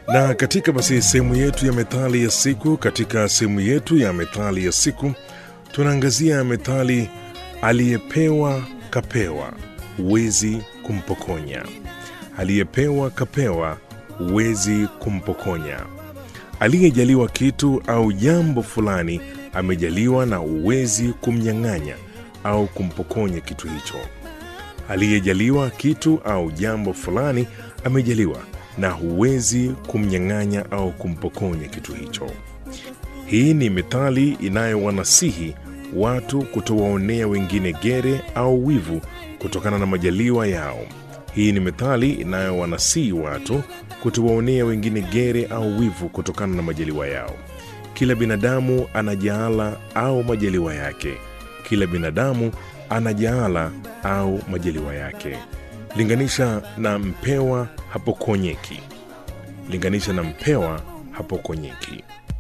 Na katika basi sehemu yetu ya methali ya siku, katika sehemu yetu ya methali ya siku tunaangazia methali aliyepewa kapewa, huwezi kumpokonya. Aliyepewa kapewa, huwezi kumpokonya. Aliyejaliwa kitu au jambo fulani amejaliwa na huwezi kumnyang'anya au kumpokonya kitu hicho. Aliyejaliwa kitu au jambo fulani amejaliwa na huwezi kumnyang'anya au kumpokonya kitu hicho. Hii ni methali inayowanasihi watu kutowaonea wengine gere au wivu kutokana na majaliwa yao. Hii ni methali inayowanasihi watu kutowaonea wengine gere au wivu kutokana na majaliwa yao. Kila binadamu ana jaala au majaliwa yake. Kila binadamu ana jaala au majaliwa yake. Linganisha na mpewa hapokonyeki. Linganisha na mpewa hapokonyeki.